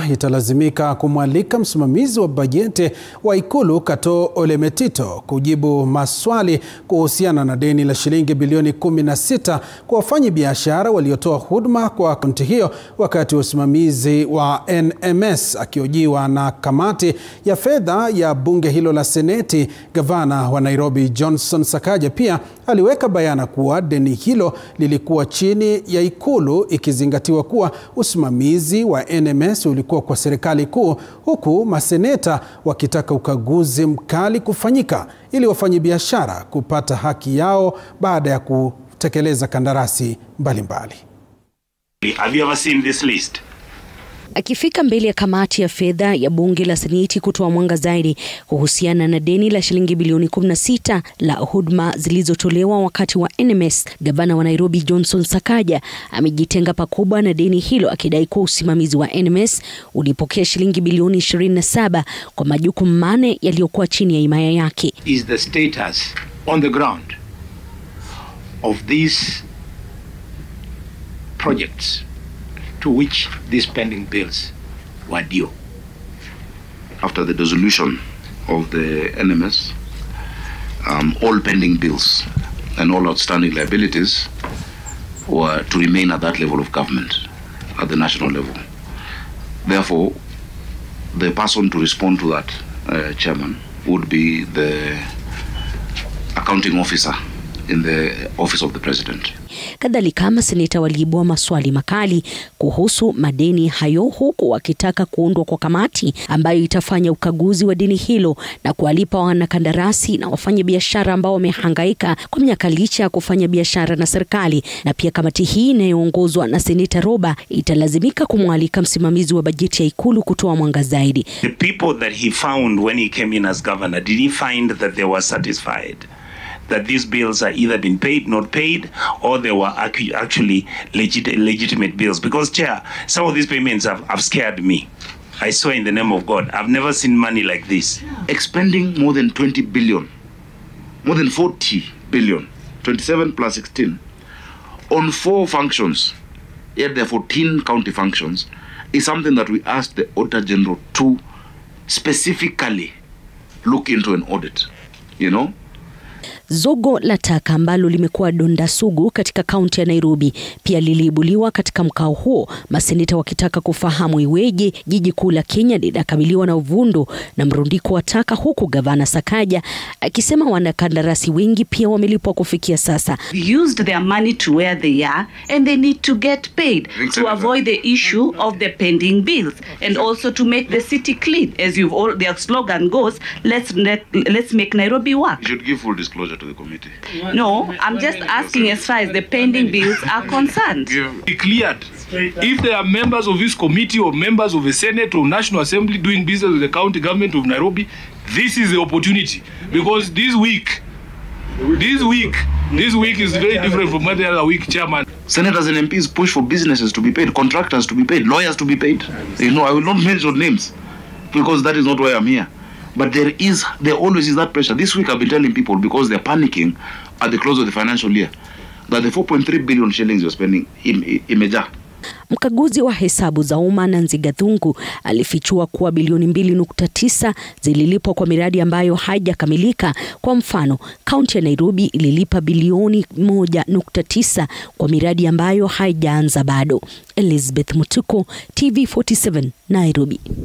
italazimika kumwalika msimamizi wa bajeti wa Ikulu Katoo Ole Metito kujibu maswali kuhusiana na deni la shilingi bilioni 16 kwa wafanyabiashara waliotoa huduma kwa kaunti hiyo wakati wa usimamizi wa NMS. Akiojiwa na kamati ya fedha ya bunge hilo la Seneti, gavana wa Nairobi Johnson Sakaja pia aliweka bayana kuwa deni hilo lilikuwa chini ya Ikulu ikizingatiwa kuwa usimamizi wa NMS ulikuwa kwa serikali kuu, huku maseneta wakitaka ukaguzi mkali kufanyika ili wafanyabiashara kupata haki yao baada ya kutekeleza kandarasi mbalimbali. Have you ever seen this list? Akifika mbele ya kamati ya fedha ya bunge la Seneti kutoa mwanga zaidi kuhusiana na deni la shilingi bilioni 16 la huduma zilizotolewa wakati wa NMS, gavana wa Nairobi Johnson Sakaja amejitenga pakubwa na deni hilo, akidai kuwa usimamizi wa NMS ulipokea shilingi bilioni 27 kwa majukumu mane yaliyokuwa chini ya himaya yake. Is the status on the ground of these projects to which these pending bills were due. after the dissolution of the NMS, um, all pending bills and all outstanding liabilities were to remain at that level of government, at the national level. Therefore, the person to respond to that, uh, chairman, would be the accounting officer in the office of the president. Kadhalika, maseneta waliibua maswali makali kuhusu madeni hayo, huku wakitaka kuundwa kwa kamati ambayo itafanya ukaguzi wa deni hilo na kuwalipa wanakandarasi na wafanyabiashara ambao wamehangaika kwa miaka licha ya kufanya biashara na serikali. Na pia kamati hii inayoongozwa na seneta Roba italazimika kumwalika msimamizi wa bajeti ya Ikulu kutoa mwanga zaidi. The people that he found when he came in as governor, did he find that they were satisfied? That these bills are either been paid, not paid, or they were actu- actually legit- legitimate bills? Because, Chair, some of these payments have, have scared me. I swear in the name of God, I've never seen money like this. Expending more than 20 billion, more than 40 billion, 27 plus 16, on four functions, yet there are 14 county functions, is something that we asked the Auditor General to specifically look into an audit. You know? Zogo la taka ambalo limekuwa donda sugu katika kaunti ya Nairobi pia liliibuliwa katika mkao huo, maseneta wakitaka kufahamu iweje jiji kuu la Kenya linakabiliwa na uvundo na mrundiko wa taka, huku gavana Sakaja akisema wanakandarasi wengi pia wamelipwa kufikia sasa. used their money to where they are and they need to get paid to avoid the issue of the pending bills and also to make the city clean as you've all their slogan goes let's let, let's make Nairobi work You should give full disclosure to the committee. no i'm just asking as far as the pending bills are concerned be cleared. If there are members of this committee or members of the Senate or National Assembly doing business with the county government of Nairobi, this is the opportunity. Because this week, this week, this week is very different from any other week, Chairman. Senators and MPs push for businesses to be paid, contractors to be paid, lawyers to be paid. You know, I will not mention names because that is not why I'm here. But there is, there always is that pressure. This week I've been telling people because they're panicking at the close of the financial year that the 4.3 billion shillings you're spending im- imejaa. Mkaguzi wa hesabu za umma Nanzi Gathungu alifichua kuwa bilioni 2.9 zililipwa kwa miradi ambayo haijakamilika. Kwa mfano, kaunti ya Nairobi ililipa bilioni 1.9 kwa miradi ambayo haijaanza bado. Elizabeth Mutuko, TV47, Nairobi.